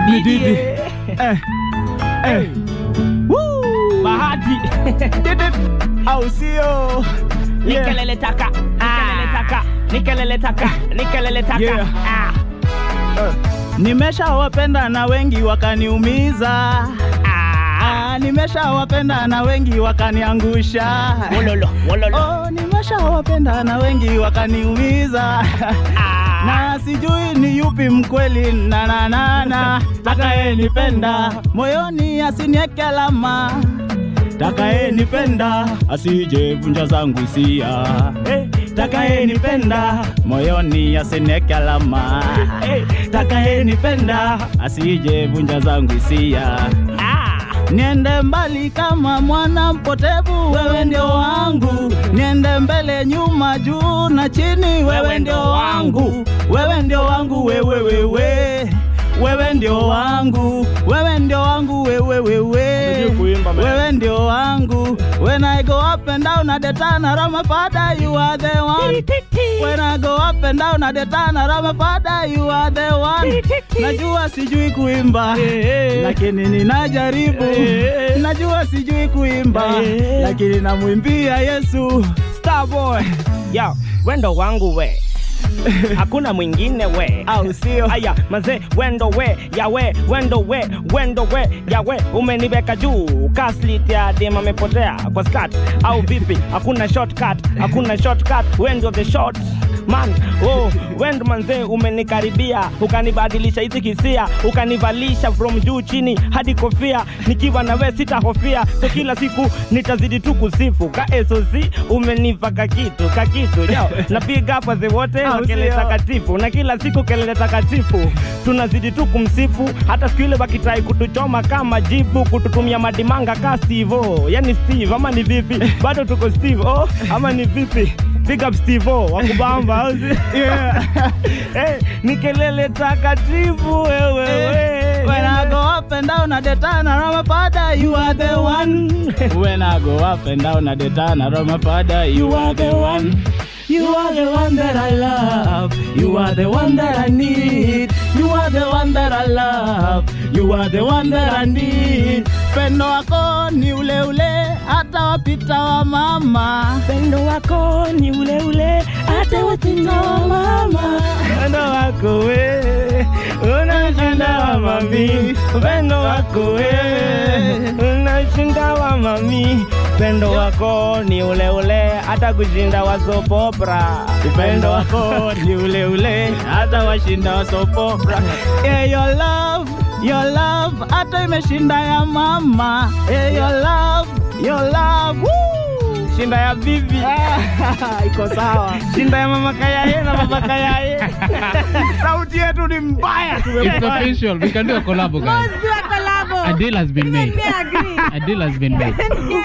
Ni Didi. Eh. Eh. Woo. Bahati. Au sio? Yeah. Nikelele taka. Nikelele taka. Nikelele taka. Nikelele taka. Yeah. Ah. Nimeshawapenda na wengi wakaniumiza. Ah. Ah, nimeshawapenda na wengi wakaniangusha. Wololo. Wololo. Oh, nimeshawapenda na wengi wakaniumiza. Ah. na sijui ni yupi mkweli na na na na takayenipenda moyoni asinieke alama takayenipenda asije vunja zangu hisia hey, takayenipenda moyoni asinieke alama hey, takayenipenda asije vunja zangu hisia Ah. Niende mbali kama mwana mpotevu, wewe ndio wangu. Niende mbele, nyuma, juu na chini, wewe ndio wangu. Wewe ndio wangu, wewe wewe wewe ndio wangu, wewe ndio wangu, wewe wewe Unajua kuimba, man. wewe ndio wangu. When I go up and down at the turn around my father, you are the one. When I go up and down at the turn around my father, you are the one. Najua sijui kuimba lakini ninajaribu. Najua sijui kuimba lakini namwimbia Yesu. Starboy. Yo, wendo wangu we. Hakuna mwingine we. Au sio? Aya, mazee wendo we, yawe, wendo we, wendo we, yawe, umeniweka juu. Kaslit ya dem amepotea kwa skat au vipi? Hakuna shortcut, hakuna shortcut, wendo the short man. Oh, wendo manzee umenikaribia, ukanibadilisha hizi kisia, ukanivalisha from juu chini hadi kofia. Nikiwa na we sitahofia, so kila siku nitazidi tu kusifu. Ka SOC umenipa kakitu, kakitu. Yo, napiga hapa ze wote Au wa kelele sio? takatifu na kila siku kelele takatifu tunazidi tu kumsifu hata siku ile wakitai kutuchoma kama jibu kututumia madimanga ka stivo yani steve ama ni vipi bado tuko steve oh, ama ni vipi big up steve oh, wakubamba au si- Yeah. Eh, ni kelele takatifu wewe we. When I go up and down at the turn around my father, you are the one. When I go up and down at the turn around my father, you are the one. You are the one that I love. You are the one that I need. You are the one that I love. You are the one that I need. Pendo wako ni ule ule hata wapita wa mama. Pendo wako ni ule ule hata wapita wa mama. Pendo wako we unashinda wa mami. Pendo wako we unashinda wa mami. Pendo wako ni ule ule hata kushinda wa soap opera. Upendo wako ni ule ule hata washinda wa soap opera. Yeah, your love, your love hata imeshinda ya mama. Yeah, your love, your love. Woo! Shinda ya bibi. Iko sawa. Shinda ya mama kayaye na baba kayaye. Sauti yetu ni mbaya. It's official. We can do a collab, guys. Let's do a collabo. A deal has been made. Let me agree. A deal has been made.